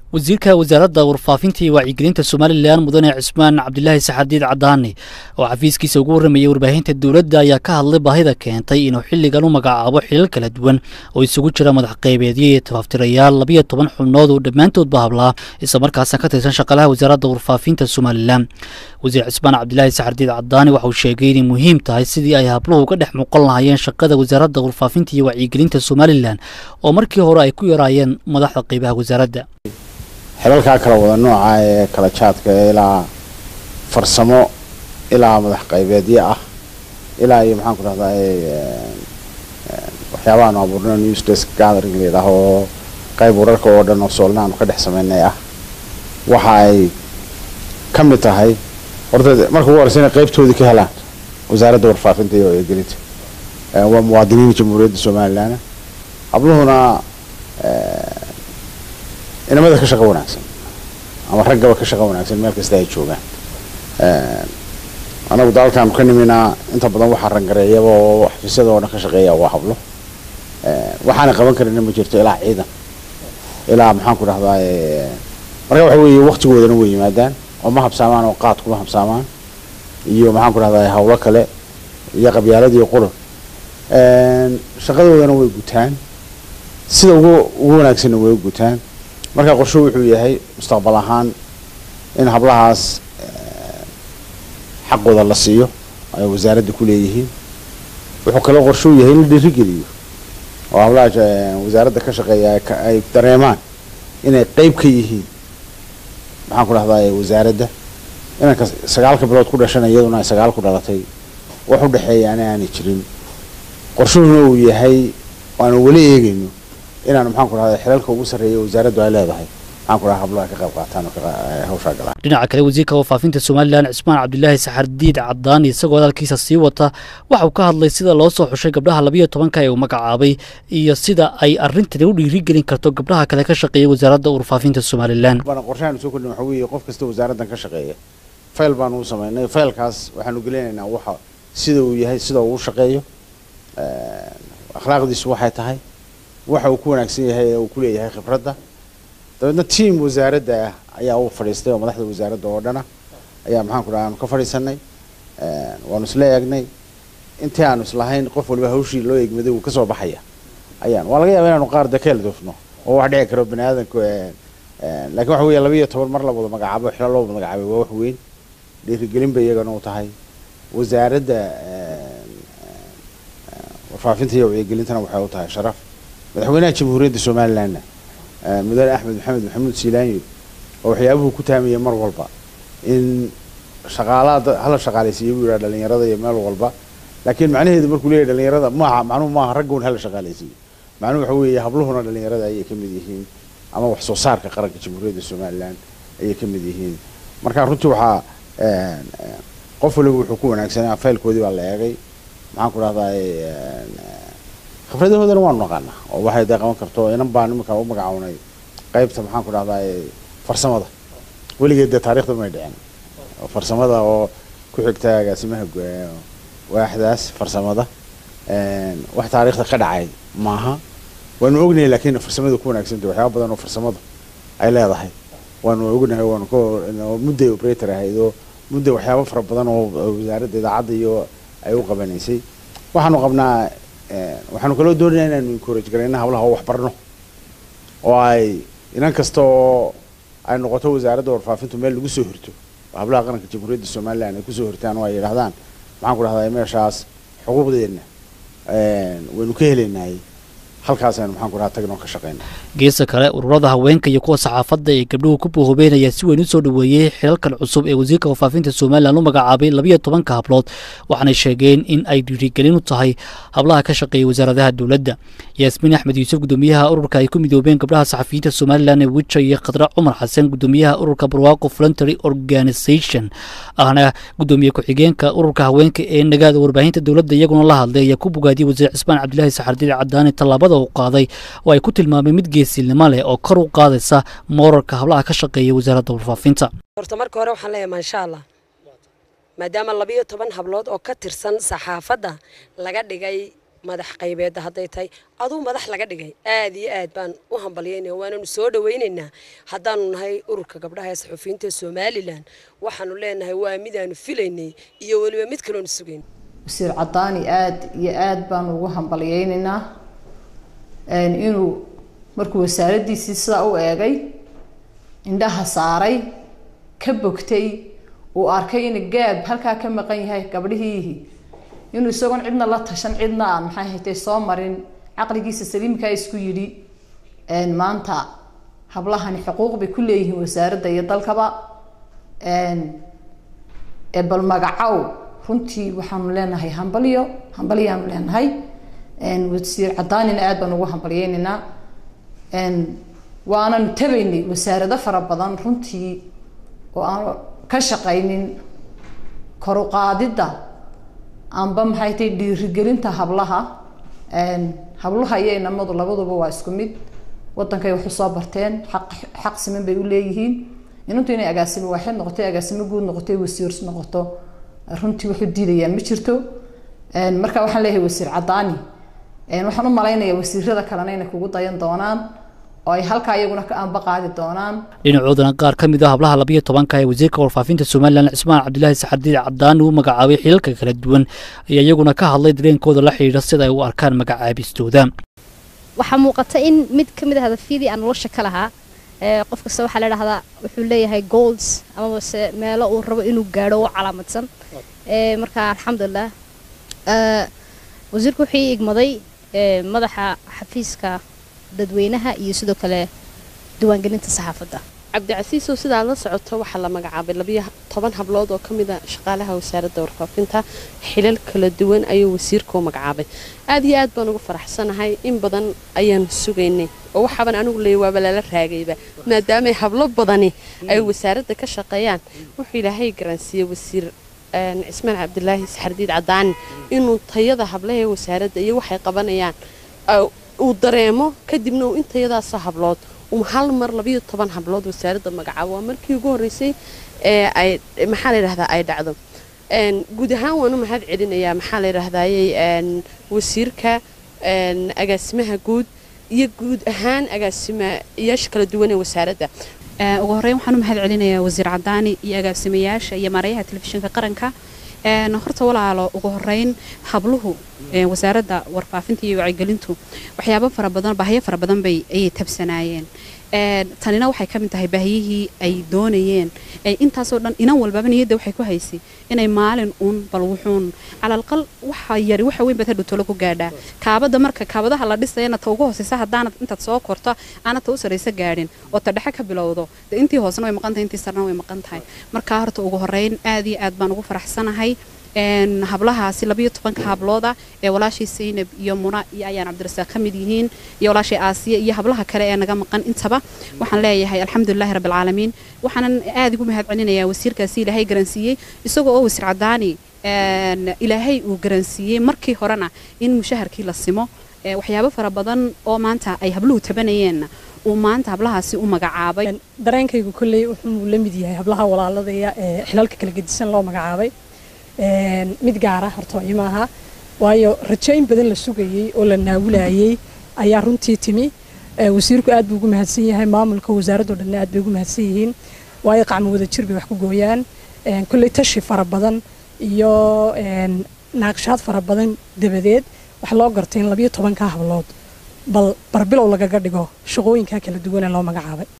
wasiirka wasaaradda warfaafinta iyo wacyigelinta somalilan mudane cismaan cabdilaahi saxardiid cadaani oo xafiiskiisa ugu warramayay warbaahinta dowladda ayaa ka hadlay baahida keentay inuu xilligan u magacaabo xilal kala duwan oo isugu jira madax qaybeedyo iyo tafaftirayaal labiyo toban xubnood oo dhammaantoodba hablaa islamarkaasna ka tirsan shaqalaha wasaaradda warfaafinta somalilan wasiir cismaan cabdilaahi saxardiid cadaani waxa uu sheegay inay muhiim tahay sidii ay habluhu uga dhex muuqan lahaayeen shaqada wasaaradda warfaafinta iyo wacyigelinta somalilan oo markii hore ay ku yaraayeen madaxda qaybaha wasaaradda xilalkaa kala wada nooca ee kala jaadka ilaa farsamo ilaa madax qaybeedyo ah ilaa iyo maxaan ku dhahdaa waxyaabahaanu abuurno news desk gathering la yidhaaho oo qayb wararka oo dhan oo soolna aanu ka dhex sameynay ah waxa ay ka mid tahay horta marka ugu horeysa inay qaybtoodii ka helaan wasaaradda warfaafinta iyo wacyigelinta waa muwaadiniin jamhuuriyadda somalilan habluhuna inamada ka shaqo wanaagsan ama raggaba ka shaqo wanaagsan meel kasta ay joogaan anagu daalkaanu ka niminaa inta badan waxaa rangareeyaba oo xafiisyada oo dhan ka shaqeeya waa hablo waxaana qaban karina ma jirto ilaa ciidan ilaa maxaan ku dhahdaa marka waxa weeye waktigoodana way yimaadaan oo ma habsaamaan oo qaad kuma habsaamaan iyo maxaan ku dhahdaa hawlo kale iyo qabyaalad iyo qurun shaqadoodana way gutaan sida ugu ugu wanaagsanna way u gutaan marka qorsho wuxuu yahay mustaqbal ahaan in hablahaas xaqooda la siiyo ay wasaaradda ku leeyihiin wuxuu kaloo qorshou yahay in la dhiirigeliyo oo hablaha wasaaradda ka shaqeeya ay dareemaan inay qeyb ka yihiin maxaan ku dhahdaa wasaaradda inanka sagaalka bilood ku dhashana iyaduna ay sagaal ku dhalatay wax u dhexeeya ana aanay jirin qorshuhuna uu yahay waanu weli eegayno inaanu maxaan ku dhahda xilalka ugu sarreeya wasaaraddu ay leedahay maxaan ku dhaha hablaha ka qayb qaataan oo hawshaa galaan dhinaca kale wasiirka warfaafinta somalilan cismaan cabdilaahi saxardiid cadaani isagoo hadalkiisa sii wata waxa uu ka hadlay sida loo soo xushay gabdhaha labiyo tobanka ee uu magacaabay iyo sida ay arrintani u dhiirigelin karto gabdhaha kale ka shaqeeya wasaaradda warfaafinta somalilan qorshahaanu soo kordhin waxa weeye qof kasta wasaaraddan ka shaqeeya fayl baanu u samaynay faylkaas waxaanu gelinaynaa waxa sida uu yahay sida uu u shaqeeyo akhlaaqdiisu waxay tahay waxa uu ku wanaagsan yahay ee uu ku leeyahay khibradda dabeedna tiam wasaaradda ah ayaa u fadhiistay oo madaxda wasaaradda oo dhana ayaa maxaan ku dhaha aanu ka fadhiisanay waanu isla eegnay intii aanu islahayn qof waliba hawshii loo eegmaday wuu kasoo baxaya ayaan waa laga yaaba inaanu qaar dakeel dufno oo wax dhici karo bani aadanku laakiin waxa weeye labiiyo toban mar la wada magacaabo xilo loo wada magacaabay waa wax weyn dhiirigelin bay iyagana u tahay wasaaradda warfaafinta iyo wacyigelintana waxay u tahay sharaf madaxweynaha jamhuuriyadda somalilanna mudane axmed maxamed maxamuud siilaanyo oo waxyaabuhu ku taamaya mar walba in shaqaalaha hala shaqaalaysiiyo buu yidhaha dhalinyarada iyo meel walba laakiin macnaheedu markuu leeyahy dhalinyarada maaha macnuhu maaha raggun hala shaqaalaysiiyo macnuhu waxa weeye habluhuna dhalinyarada ayay ka mid yihiin ama wax soo saarka qaranka jamhuuriyadda somalilan ayay ka mid yihiin marka runtii waxaa qof waliba wuxuu ku wanaagsanaa faylkoodii baa la eegay maxaan ku dhahdaa khibradahoodana waanu naqaanaa oo waxay dee qaban karto inan baan iminka u magacawnay qaybta maxaan ku dhahdaa farsamada weligeed dee taarikhda may dhicin farsamada oo ku xigta agaasimaha waaxdaas farsamada wax taariikhda ka dhacay maaha waanu ognahay laakiin farsamada ku wanaagsanta waxyaaba badan oo farsamada ay leedahay waanu ognahay waanu ka mudday operator ahayd oo mudday waxyaaba fara badan oo wasaaradda idaacadda iyo ay u qabanaysay waxaanu qabnaa waxaanu kaloo doonaya inaanu encourage garayna hablaha oo waxbarno oo ay inan kasta oo ay noqoto wasaaradda warfaafintu meel lagu soo hirto hablaha qaranka jamhuuriyadda somalilan ay kusoo hirtaan oo ay yidhahdaan maxaan ku dhahdaa meeshaas xuquuqdeenna waynu ka helaynay halkaasaynu maxaan ku dhaha tagno ka shaqeyna geesta kale ururada haweenka iyo kuwa saxaafadda ee gabdhuhu ku boohobeynaya si weyn u soo dhoweeyey xilalkan cusub ee wasiirka warfaafinta somalilan u magacaabay labiyo tobanka hablood waxaanay sheegeen in ay dhiirigelin u tahay hablaha ka shaqeeya wasaaradaha dowladda yaasmiin axmed yuusuf gudoomiyaha ururka ay ku midoobeen gabdhaha saxafiyiinta somalilan ee wija iyo khadra cumar xasan gudoomiyaha ururka barwaaqo voluntary organisation ahna gudoomiye ku-xigeenka ururka haweenka ee nagaada warbaahinta dowladda iyaguna la hadlay ayaa ku bogaadiyey wasiir cismaan cabdilaahi saxardiid cadaani tallaabada uu qaaday oo ay ku tilmaameen mid geesilnimo leh oo kor u qaadaysa moorarka hablaha ka shaqeeya wasaaradda warfaafinta horta marka hore waxaan leeyahay maasha allah maadaama labiyo toban hablood oo ka tirsan saxaafadda laga dhigay madax qaybeedda hadday tahay aduu madax laga dhigay aad iyo aad baan u hambalyaynaya waananu soo dhawaynaynaa haddaanu nahay ururka gabdhaha ee saxufiyiinta somalilan waxaanu leenahay waa midaanu filaynay iyo weliba mid kaloonu sugayn wasiir cadaani aada iyo aada baanu ugu hambalyaynaynaa inuu markuu wasaaraddiisii sidaa u eegay indhaha saaray ka bogtay uu arkay in gaab halkaa ka maqan yahay gabdhihiihi inuu isagoon cidna la tashan cidna aan maxay haytay soo marin caqligiisa saliimkaa isku yidhi maanta hablahani xuquuq bay ku leeyihiin wasaaradda iyo dalkaba bal magacow runtii waxaanu leenahay hambalyo hambalyaanu leenahay wasiir cadaanina aada baan ugu hambalyeynaynaa waananu tabaynay wasaarado fara badan runtii oo aan ka shaqaynin koruqaadidda amba maxay tahay dhiirigelinta hablaha hablaha iyo inamadu labaduba waa isku mid wadankay wax usoo barteen xaq xaq siman bay u leeyihiin inantu inay agaasimo waaxid noqoto agaasimo guud noqoto wasiir noqoto runtii wax u diidayaan ma jirto marka waxaan leeyahay wasiir cadaani waxaan u malaynayaa wasiirada kalena inay kugu dayan doonaan oo ay halkaa iyaguna ka aanba qaadi doonaan dhinacoodana qaar ka mid ah hablaha labayo tobanka ee wasiirka warfaafinta somalilan cismaan cabdilaahi saxardiid cadaani uu magacaabay xilalka kala duwan ayaa iyaguna ka hadlay dareenkooda la xidhiidha sida ay u arkaan magacaabistooda waxaa muuqata in mid ka mid ah hadafyadii aan nolosha ka lahaa qof kasta waxaa la dhahdaa wuxuu leeyahay golds amabase meelo uu rabo inuu gaadho oo calaamadsan marka alxamdulilah wasiirku wuxuu ii igmaday madaxa xafiiska dadweynaha iyo sidoo kale diiwaangelinta saxaafadda cabdicasiisow sidaad la socoto waxaa la magacaabay labiyo toban hablood oo ka mid a shaqaalaha wasaaradda warfaafinta xilal kala duwan ayuu wasiirka u magacaabay aad iyo aad baan ugu faraxsanahay in badan ayaan sugaynay oo waxaaban anigu leeyay waaba lala raagayba maadaamay hablo badani ay wasaaradda ka shaqeeyaan wuxuu ilaahay garansiiyey wasiir cismaan cabdilaahi saxardiid cadaani inuu tayada hablaha ee wasaaradda iyo waxay qabanayaan uu dareemo kadibna uu intayadaasa hablood uu hal mar labayo toban hablood wasaaradda magacaabo waa markii ugu horreysay ee ay maxaa la yidhahdaa ay dhacdo guud ahaan waan u mahad celinayaa maxaa la yidhahdayey wasiirka agaasimaha guud iyo guud ahaan agaasimayaasha kala duwan ee wasaaradda ugu horreyn waxaan u mahad celinayaa wasiir cadaani iyo agaasimayaasha iyo maarayaha telefishinka qaranka horta walaalo ugu horeyn habluhu wasaaradda warfaafinta iyo wacyigelintu waxyaabo fara badan baahiyo fara badan bay ayay tabsanaayeen tanina waxay ka mid tahay baahiyihii ay doonayeen intaasoo dhan inan walbaba niyadda waxay ku haysay inay maalin uun bal wuxuun calalqal waxa yari waxa weyn baad hadhow tolo ku gaadhaa kaabada marka kaabadaha la dhisayana ta ugu hooseysa haddaanad intaad soo korto aanad ta u saraysa gaadhin oo ta dhexe ka bilowdo de intii hoosena way maqan tahay intii sarna way maqan tahay marka horta ugu horeyn aad iyo aad baan ugu faraxsanahay hablahaasi labayo tobanka hablooda ee walaashii saynab iyo muna iyo ayaan cabdirasaaq ka mid yihiin iyo walaashii aasiya iyo hablaha kale ee naga maqan intaba waxaan leeyahay alxamdulilahi rabbilcaalamiin waxaanan aad ugu mahad celinayaa wasiirkaasi ilaahay garansiiyey isagoo oo wasiir cadaani ilaahay uu garansiiyey markii horena in mushaharkii la simo waxyaabo fara badan oo maanta ay habluhu tabanayeenna uu maanta hablahaasi u magacaabay dareenkaygu kolley wuxuu la mid yahay hablaha walaaladaya ee xilalka kala gedisan loo magacaabay mid gaara hortooyo maaha waayo rajayn badan la sugayey oo la naawulayey ayaa runtii timi wasiirku aad buu ugu mahadsan yahay maamulka wasaaraddo dhanna aad bay ugu mahadsan yihiin waayo qacmo wada jir bay wax ku gooyaan kolley tashi fara badan iyo naaqshaad fara badan dabadeed wax loo gartay in labiyo tobanka hablood bal barbilow lagaga dhigo shaqooyinka kala duwan ee loo magacaabay